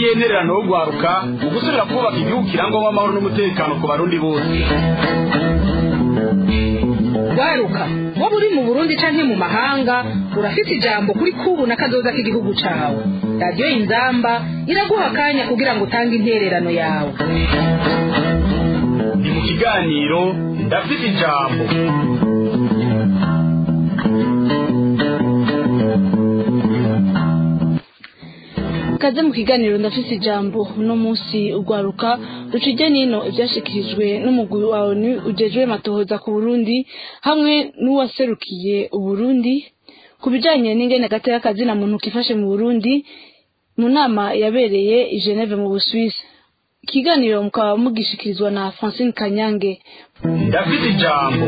n'intererano yo guharuka mu gusubira kubaka igihugu kirangwamo amahoro n'umutekano ku barundi bose waruka waba uri mu burundi canke mu mahanga urafite ijambo kuri kubu na kazoza k'igihugu cawe radiyo inzamba iraguha akanya kugira ngo utange intererano yawe ni mu kiganiro ndafite ijambo kaze mu kiganiro ndafise ijambo uno munsi ugwaruka rucije nino ivyashikirijwe n'umugwi wa ONU ujejwe matohoza ku Burundi hamwe n'uwaserukiye Uburundi ku bijanye n'ingene gateka kazina muntu kifashe mu Burundi mu nama yabereye i Geneve mu Busuwisi ikiganiro mukaba mugishikirizwa na Francine Kanyange ndafite ijambo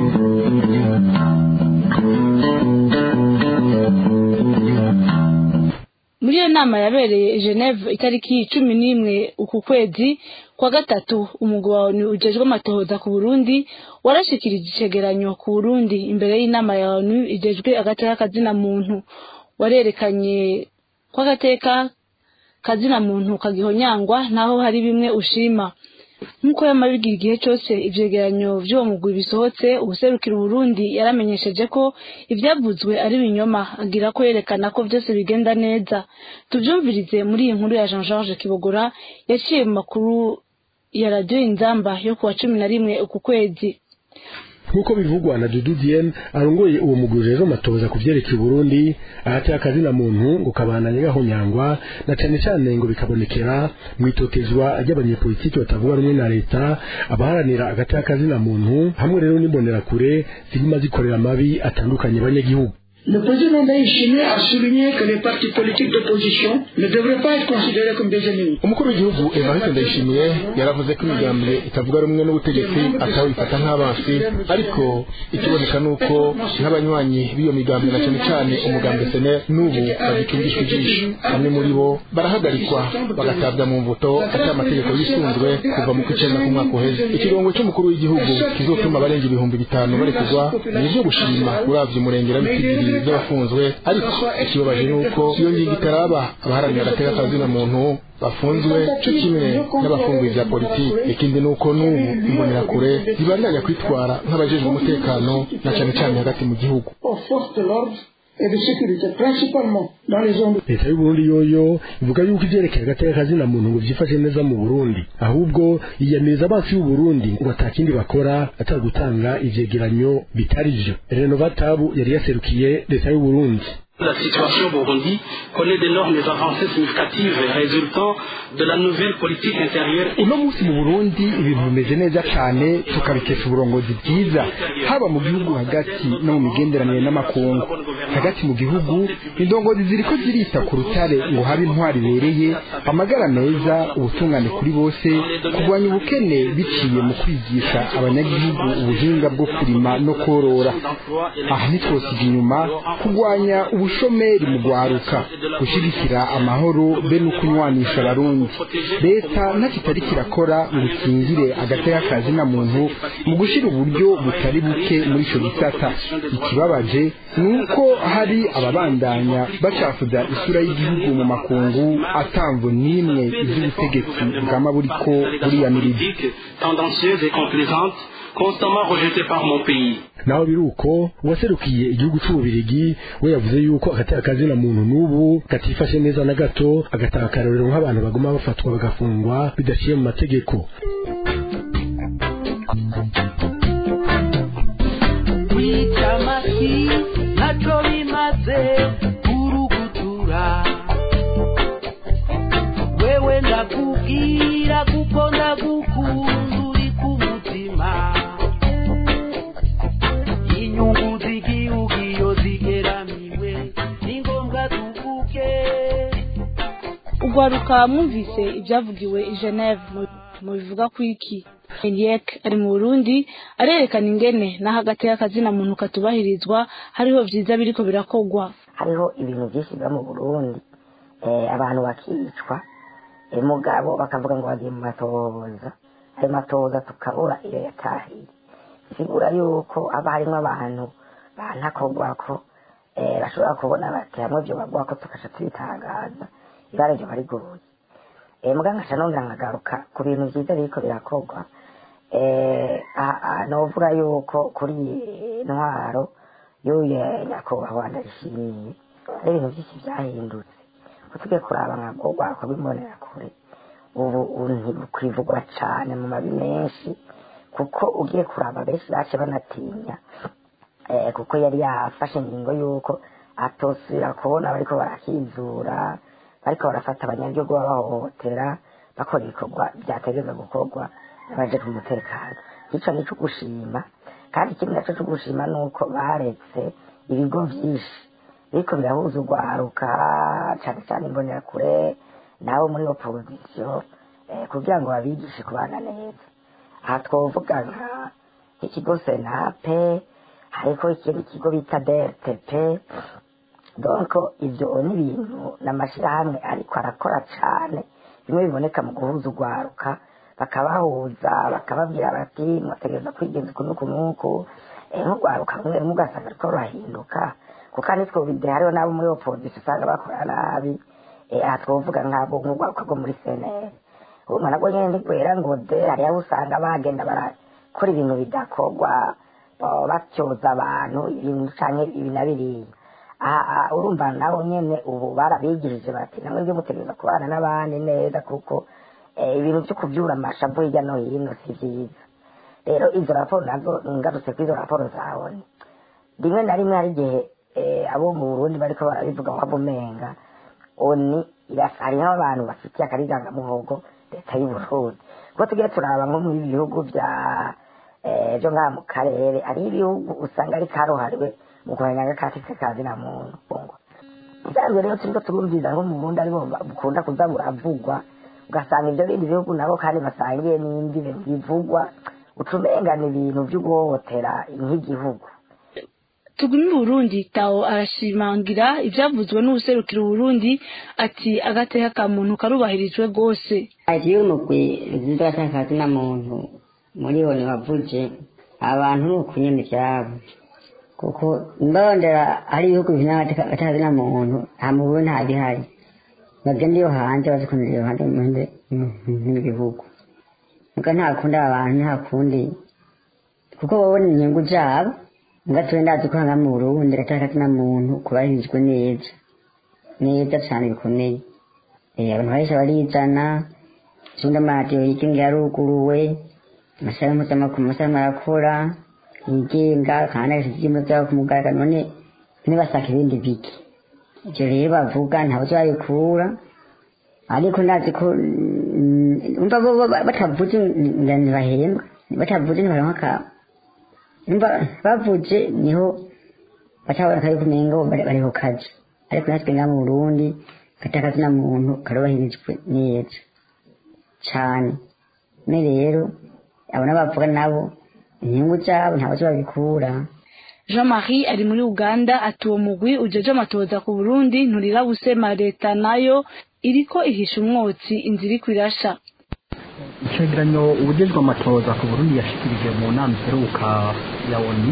muri iyo nama yabereye i Geneve itariki cumi n'imwe uku kwezi kwa gatatu umugwi wa ONU ujejwe amatohoza ku Burundi warashikirije icegeranyo ku Burundi imbere y'inama ya ONU ijejwe agateka kazina muntu warerekanye ko agateka kazina muntu kagihonyangwa naho hari bimwe ushima nk'uko yamabigira igihe cyose ivyegeranyo vy'uwo mugwi bisohotse ubuserukira Burundi yaramenyesheje ko ivyavuzwe ari binyoma agira ko yerekana ko vyose bigenda neza tuvyumvirize muri iyi nkuru ya Jean Georges Kibogora yaciye mu makuru ya radio Inzamba yo kuwa cumi na rimwe uku kwezi nk'uko bivugwa na Dudu Diene arongoye uwo mugwi rero matoza ku vyerekeye Burundi ahateye akazina muntu ngo kabandanye gahonyangwa na cane cane ngo bikabonekera mwitotezwa ry'abanyepolitiki batavuga rumwe na leta abaharanira agateka kazina muntu hamwe rero n'imbonerakure ziguma zikorera amabi atandukanye abanyagihugu Le président Ndayishimiye a souligné que les partis politiques d'opposition ne devraient pas être considérés comme des ennemis. umukuru w'igihugu evariste ndayishimiye yaravuze ko imigambi itavuga rumwe n'ubutegetsi atawifata nk'abansi ariko ikiboneka ni uko nk'abanywanyi b'iyo migambi na cyane cyane umugambi sene n'ubu bagicungishwa ijisho bamwe muri bo barahagarikwa bagatabwa mu mvuto atari amategeko yisunzwe kuva mu kw'icyenda k'umwaka uheze ikirongo cy'umukuru w'igihugu kizotuma abarenga ibihumbi bitanu barekurwa ni ibyo gushima uravye umurengera bitigiri by'abafunzwe ariko ikibabaje ni uko iyo ngingo itaraba abaharanira agateka kazina muntu bafunzwe cyo kimwe n'abafunguye bya politiki ikindi ni uko n'ubu imbonerakure zibandanya kwitwara nk'abajejwe umutekano na cyane cyane hagati mu gihugu Aux forces de l'ordre et de sécurité, principalement dans les zones de leta y'uburundi yoyo ivuga yuko ivyerekeye agateka kazina muntu ngo vyifashe neza mu burundi ahubwo yiyamiriza abansi y'uburundi ngo atakindi bakora atari gutanga ivyegeranyo bitari vyo renova tabu yari yaserukiye leta y'uburundi La situation au Burundi connaît d'énormes avancées significatives résultant de la nouvelle politique intérieure. uno munsi mu burundi ibintu bimeze neza cyane tukabikesha uburongozi bwiza haba mu gihugu hagati no mu migenderanire n'amakungu hagati mu gihugu indongozi ziriko zirita ku rutare ngo habe intwari ibereye amagara meza ubutungane kuri bose kurwanya ubukene biciye mu kwigisha abanyagihugu ubuhinga bwo kurima no korora aha ntitwosiga inyuma kurwanya ubushomeri mu gwaruka gushyigikira amahoro be no kunywanisha abarundi leta ntacyo itari kirakora ngo ikingire agateka kazina muntu mu gushyira uburyo butari buke muri icyo gisata ikibabaje ni uko hari ababandanya bacafuza isura y'igihugu mu makungu atamvo n'imwe iby'ubutegetsi bwama buriko buriyamiriza tendancieuse et complaisante, constamment rejetée par mon pays. naho biri uko uwaserukiye igihugu c'ububirigi we yavuze yuko agateka kazina muntu n'ubu katifashe neza na gato agatanga akarorero nk'abantu baguma bafatwa bagafungwa bidaciye mu mategeko kwicamaki ntaco bimaze kurugutura wewe ndakubwira kuko ndagukunda uri ku mutima inyungu z'igihugu iyo zigeramiwe ni ngombwa tuvuge ugwaruka mwumvise ibyavugiwe i Geneve mu- mu bivuga ku iki Eliek ari mu Burundi arerekana ingene n'aho agateka kazina muntu katubahirizwa hariho vyiza biriko birakogwa hariho ibintu byinshi biba mu burundi eh, abantu bakicwa eh, mugabo bakavuga ngo bagiye mu matohoza ayo matohoza tukabura iyo yatahiye bisigura yuko haba harimo abantu bantakogwako eh, bashobora kubona bati hamwe byo bagwako tukaca tubitangaza ibara ryo bariguruye eh, muganga nca nongera nkagaruka ku bintu vyiza biriko birakorwa eh, a- a- novuga yuko kuri iyi ntwaro y'uye nyakubahwa ndayishimiye hari ibintu vyinshi vyahindutse ko tugiye kuraba nka rwogwako bimbonera kure ubu ubu ntibukwivugwa cane mu mabi menshi kuko ugiye kuraba benshi bace banatinya eh, kuko yari yafashe ingingo y'uko atosubira kubona bariko barakizura bariko barafata abanyagihugu babahohotera bakora ibikorwa vyategereza gukorwa n'abaje ku mutekano ico nico gushima kandi ikindi naco co gushima nuko baretse ibigo vyinshi biriko birahuza urwaruka cane cane imbonerakure nabo muri opozisiyo eh, kugira ngo babigishe kubana neza aha twovuga nka nk'ikigo senape hariko ikindi kigo bita drtp donc ivyo ni ibintu n'amashirahamwe ariko arakora cane bimwe biboneka mu guhuza urwaruka bakabahuza bakababwira bati mwategereza kwigenza uku n'uku n'uku eh, nk'urwaruka rumwe rumwe ugasanga ruriko rurahinduka kuko nitwo bide hariho n'abo muri opozisiyo usanga bakora nabi eh, aha twovuga nk'abo nk'urwaruka rwo muri senere urumva nabwo nyene ntigwera ngo de hariho abo usanga bagenda barakora ibintu bidakorwa baba batyoza abantu ibintu canke ibi na biriya aha aha, urumva nabo nyene ubu barabigishije bati namwe byo mutegereza kubana n'abandi neza kuko eh, ibintu vyo kuvyura amashavu hirya no hino si vyiza rero izo raporo nazo ngarutse kuri izo raporo zabone rimwe na rimwe hari igihe eh, abo mu burundi bariko barabivuga wava umenga oni irasa- hariho abantu bafitiye akarigangamuhogo leta y'uburundi kuko tugiye turaba nko mu bihugu vya eh, vyo ngaha mu karere hariho ibihugu usanga ari karuhariwe mu kurwanya agakatsi kazi na muntu isanzwe rero turiko turumviza nko mu burundi aribo bukunda kuza buravugwa ugasanga ivyo bindi bihugu nabo kandi basangiye n'indi bivugwa ucumenga ni ibintu vyo guhohotera nk'igihugu tugumi Burundi tawo arashimangira ivyavuzwe n'ubuserukira Burundi ati agateka ka muntu karubahirijwe gose ati umugwi ruziza atakazi na muntu muri bo ntiwavuje abantu ni ukunyene ivyabo kuko ndondera hari ibihugu bifite agatakazi na muntu nta mu Burundi nta bihari bagenda iyo hanze bazikundira iyo hanze mu bindi n'ibihugu muga nta kundi aba bantu nta kundi kuko babona inyungu zabo muga twe ndazi ko hanga mu Burundi agatakazi na muntu kubahirijwe neza neza cane bikomeye Eh, abantu bahise barizana ikindi amaradiyo yigenga yaruguruwe amasaha mpuzamakungu amasaha marakora yigenga kandi agasiga ibyuma byabo ku mugaragaro none ntibasaka ibindi biki ibyo rero bavuga ntabwo babikura ariko ndazi ko mm, umva bo bo- batavuze ngira ntibahembwa batavuze ntibaronka akabo umva bavuze niho batabona kari kumenga bo bari bari ku kazi ariko natwe ngaha mu burundi gatakazi na muntu karubahirijwe neza cane ne rero abo n'abavuga nabo inyungu zabo ntabwo babikura Jean-Marie ari muri Uganda ati uwo mugwi ujeje amatoza ku Burundi nturira gusema leta nayo iriko ihisha umwotsi inzira iriko irasha icegeranyo ubujejwe amatoza ku burundi yashikirije mu nama iheruka ya oni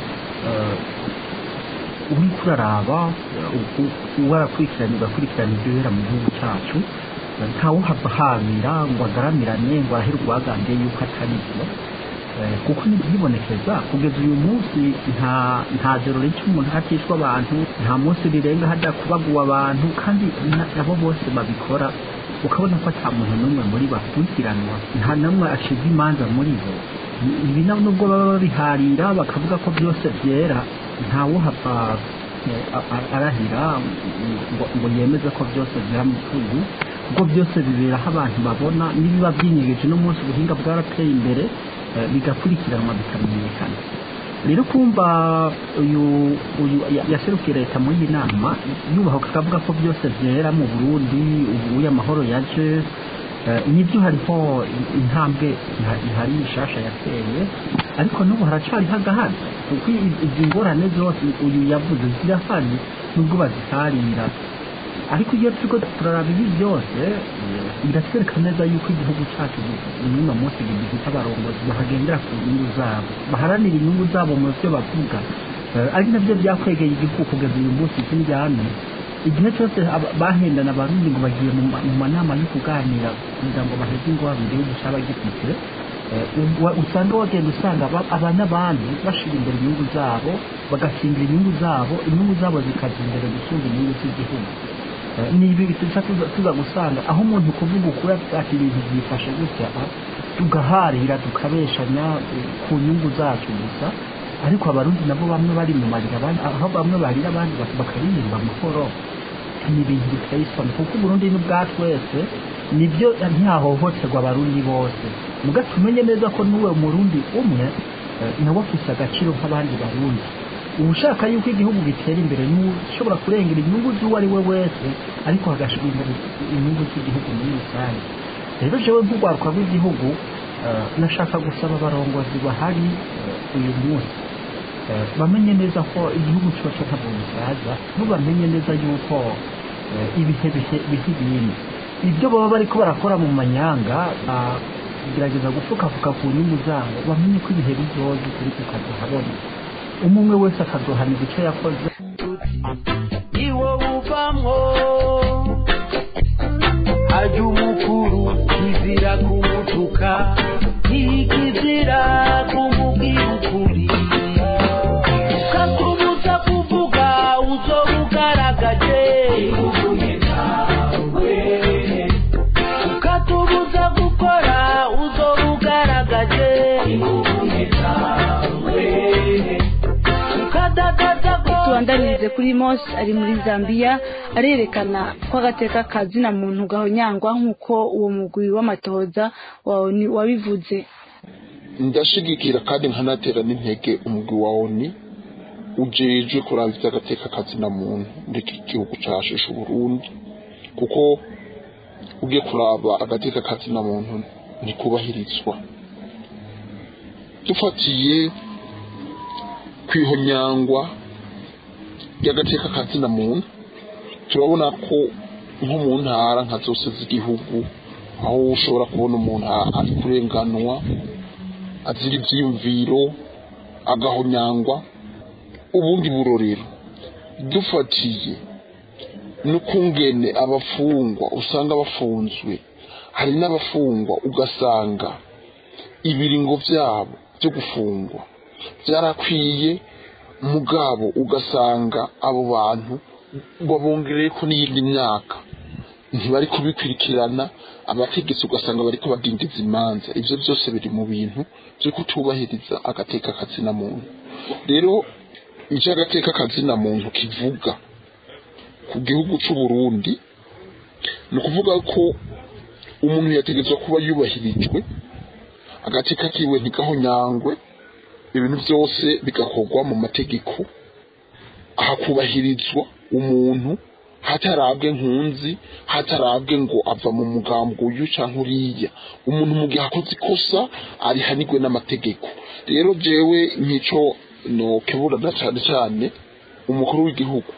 uriko uraraba warakurikiranye ugakurikirana ibyo bibera mu gihugu cyacu ntawuhava habira ngo agaramirane ngo arahere urwagandiye yuko atari byo Eh, kuko ntibyibonekeza kugeza uyu munsi nta nta joro rica umuntu hatishwa abantu nta munsi rirenga hajya kubaguwa abantu kandi na- nabo bose babikora ukabona ko ata muntu n'umwe muri bo akurikiranwa nta n'umwe acibwa imanza muri bo ibi na- nubwo baba babiharira bakavuga ko byose byera ntawuhava eh, a- a- arahira ngo ngo yemeze ko byose byera mu gihugu kuko byose bibera aho abantu babona n'ibiba byinyegeje no munsi ubuhinga bwarateye imbere eh, bigakurikiranwa bikamenyekana rero kumva uyu uyu ya- yaserukiye leta muri iyi nama yubaha akavuga ko byose byera mu burundi ubu amahoro yaje eh, nibyo hariho intambwe iha- ihari ishasha yateye ariko n'ubu haracariho agahazi kuko i- izi ngorane zose uyu yavuze zirahari nubwo baziharira ariko iyo turiko turaraba ibi byose eh, biratwereka neza yuko igihugu cyacu n'uno munsi gifite abarongozi bahagendera ku nyungu zabo baharanira inyungu zabo mu byo bavuga Eh, ari nabyo byakwegeye igihugu kugeza uyu munsi cy'indyane igihe cyose aba- bahendana abarundi ngo bagiye mu ma- mu manama yo kuganira kugira ngo baheze ingwabiri yo gushaba gifite eh, u- usanga wagenda usanga aba- aba n'abandi bashira imbere inyungu zabo bagatsindira inyungu zabo inyungu zabo zikaza imbere gusumba inyungu z'igihugu Eh, ni ibi tuza tuza- tuza gusanga aho umuntu kuvuga ukuri ati ibintu byifashe gutya ah, tugaharira tukabeshanya eh, ku nyungu zacu gusa ariko abarundi nabo bamwe bari mu marira abandi aho bamwe barira abandi bak- bakaririmba amahoro ni ibintu biteye isoni kuko uburundi ni ubwa twese nibyo ntihahohoterwa abarundi bose muga tumenye neza ko n'uwe murundi umwe eh, nawe afise agaciro nk'abandi barundi ushaka yuko igihugu gitera imbere ni ushobora kurengera inyungu z'uwo ari we wese ariko hagashirwa imbere inyungu z'igihugu muri rusange rero jewe nk'urwaruka rw'igihugu eh, nashaka gusaba abarongozi bahari eh, uyu munsi eh, bamenye neza ko igihugu cyose ntabwo gisaza ntibamenye neza yuko eh, ibihe bihe bihe ibindi ibyo baba bariko barakora mu manyanga ah, kugerageza gufukafuka ku nyungu zabo bamenye ko ibihe bizoza ukuri kukazohabona umwe umwe wese akazohanira icyo yakoze iwo uvamwo ajya umukuru kizira kumutuka ntikizira kumubwira ukuri ukakumuza kuvuga uzoba ugaragaje ukatubuza gukora uzoba ugaragaje ukadagaza ko tubandanirize kuri mos ari muri zambia arerekana ko agateka kazina muntu gahonyangwa nk'uko uwo mugwi w'amatohoza wawe ni- wabivuze ndashigikira kandi nkanatera n'intege umugwi wa oni ujejwe kuraba iby'agateka kazina muntu muri iki gihugu casheshe uburundi kuko ugiye kuraba agateka kazina muntu ntikubahirizwa dufatiye kwihonyangwa ry'agateka kazina muntu turabona ko nko mu ntara nka zose z'igihugu aho ushobora kubona umuntu ari kurenganwa azira ibyiyumviro agahonyangwa ubundi burorero dufatiye n'ukungene abafungwa usanga bafunzwe hari n'abafungwa ugasanga ibiringo byabo byo gufungwa byarakwiye mugabo ugasanga abo bantu babongereye ko n'iyindi myaka ntibari kubikurikirana abategetsi ugasanga bariko badindiza imanza ivyo byose biri mu bintu byo kutubahiriza agateka kazina muntu rero icyo agateka kazina muntu kivuga ku gihugu c'u Burundi ni ukuvuga ko umuntu yategetswe kuba yubahirijwe agateka kiwe ntigahonyangwe ibintu byose bigakorwa mu mategeko hakubahirizwa umuntu hatarabwe nkunzi hatarabwe ngo ava mu mugambo uyu cyangwa uriya umuntu mu gihe akoze ikosa arihanirwe n'amategeko rero jewe nk'ico nokeburana cyane cyane umukuru w'igihugu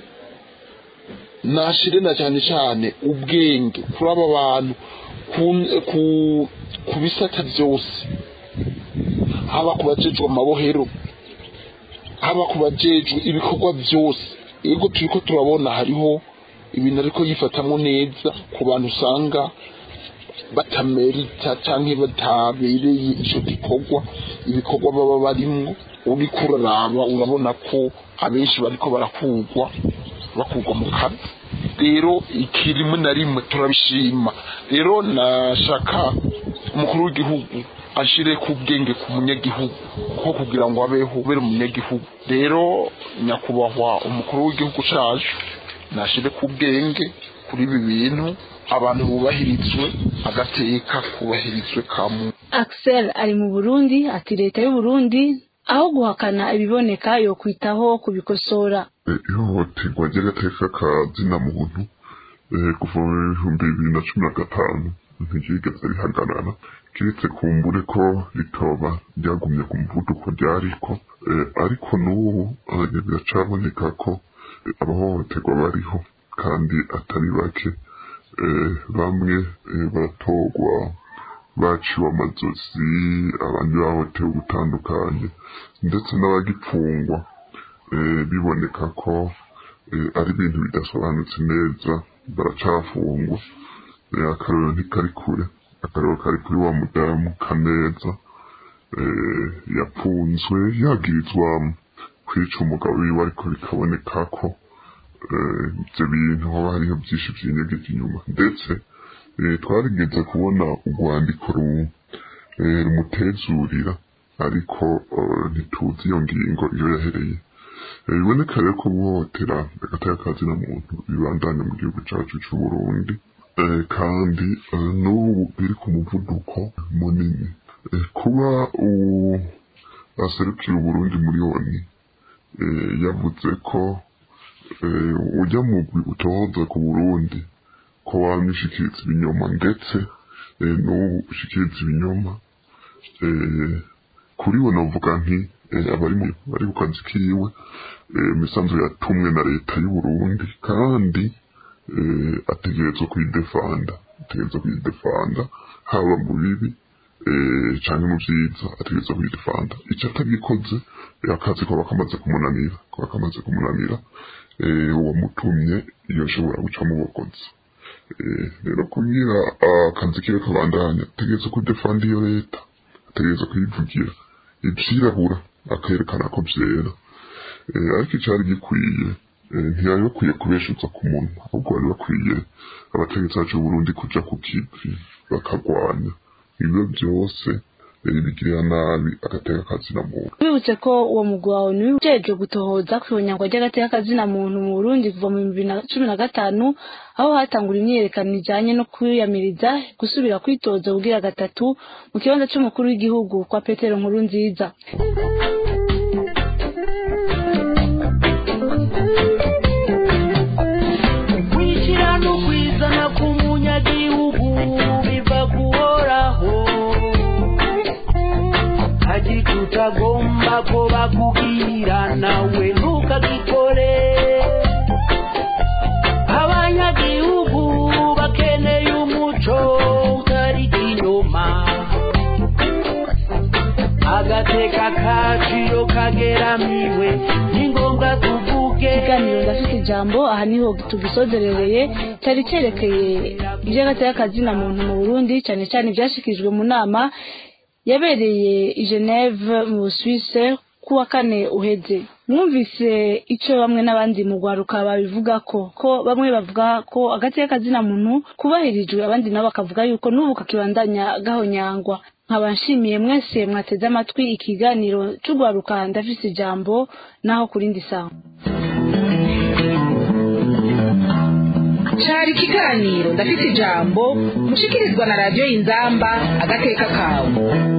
nashire na cyane cyane ubwenge kuri aba bantu ku- ku- ku bisata byose haba ku bajejwe amabohero haba ku bajejwe ibikorwa byose yego turiko turabona hariho ibintu ariko yifatamo neza ku bantu usanga batamerita canke batabereye ico gikorwa ibikorwa baba barimwo uriko uraraba urabona ko abenshi bariko barakurwa bakurwa mu kazi rero iki rimwe na rimwe turabishima rero nashaka umukuru w'igihugu ashire ku bwenge ku munyagihugu ko kugira ngo abeho ubere umunyagihugu rero nyakubahwa umukuru w'igihugu cacu nashire ku bwenge kuri ibi bintu abantu bubahirizwe agateka kubahirizwe ka muntu axel ari mu burundi ati leta y'u burundi aho guhakana ibiboneka yo kwitaho kubikosora ihohoterwa ry'agateka ka zina muntu eh, kuva mu bihumbi bibiri na cumi na gatanu ntiryigeze rihagarara kiretse kumbure ko ritoba ryagumye ku muvuduko ryariko eh, ariko n'ubu eh, biracaboneka ko eh, abahohoterwa bariho kandi atari bake eh, bamwe eh, baratorwa baciwe amazozi abandi bahohotewe gutandukanye ndetse n'abagipfungwa eh, biboneka ko ari ibintu bidasobanutse neza baracafungwa akarero ntikari kure akarero kari kuri wa mudamu kaneza yapfunzwe yagirizwa kwica umugabo wiwe ariko bikaboneka ko ibyo bintu haba hariho byinshi byinyegeje inyuma ndetse twarigeze kubona urwandiko rumutezurira ariko ntituzi iyo ngingo iyo yahereye biboneka rero ko guhohotera agateka kazina muntu bibandanya mu gihugu cyacu cy'u Burundi kandi n'ubu biri ku muvuduko munini kuba aserukira uburundi muri oni yavuze ko ujya mu utohoza ku burundi ko wamishikiriza ibinyoma ndetse n'ubu ushikiriza ibinyoma kuri we navuga nti abari bari ku kazi kiwe imisanzu yatumwe na leta y'u Burundi kandi ategerezwa kuyidefanda ategerezwa kuyidefanda haba mu bibi cyangwa mu byiza ategerezwa kuyidefanda icyo atagikoze akazi ko bakamaze kumunanira ko bakamaze kumunanira uwamutumye iyo ashobora guca mu bukozi rero kugira akazi kiwe kabandanya ategerezwa kudefanda iyo leta ategerezwa kuyivugira ibyirabura akerekana ko byera ariko icyari gikwiye ntiyari bakwiye kubeshuza ku muntu ahubwo bari bakwiye abategetsi bacu Burundi kuja ku kivi bakarwanya ibyo byose bigirira nabi agateka kazina muntu twibutse ko uwo mugwi wawe niwe ujejwe gutohoza ku ihonyangwa ry'agateka kazina muntu mu burundi kuva mu bibiri na cumi na gatanu aho hatangura imyiyerekano ijanye no kwiyamiriza gusubira kwitoza kugira gatatu mu kibanza c'umukuru w'igihugu kwa petero nkuru nziza kwishyira no kwizana k'umunyagihugu biva guhoraho hagira utagomba ko bakubwira nawe ntukagikore abanyagihugu bakeneye umuco utari inyuma agateka kaciyo kageramiwe ni ngombwa tuvuge ikiganiro ndafite ijambo aha niho tugisozerereye cyari cyerekeye iby'agateka kazina muntu mu burundi cyane cyane ibyashyikirijwe mu nama yabereye i geneve mu busuwise ku wa kane uheze mwumvise icyo bamwe n'abandi mu rwaruka babivuga ko ko bamwe bavuga ko agateka kazina muntu kubahirijwe abandi nabo bakavuga yuko n'ubu kakibandanya gahonyangwa nkaba nshimiye mwese mwateze amatwi ikiganiro cy'urwaruka ndafise ijambo naho ku rindi sawa cari ikiganiro ndafite ijambo mushikirizwa na radiyo y'inzamba agateka kawe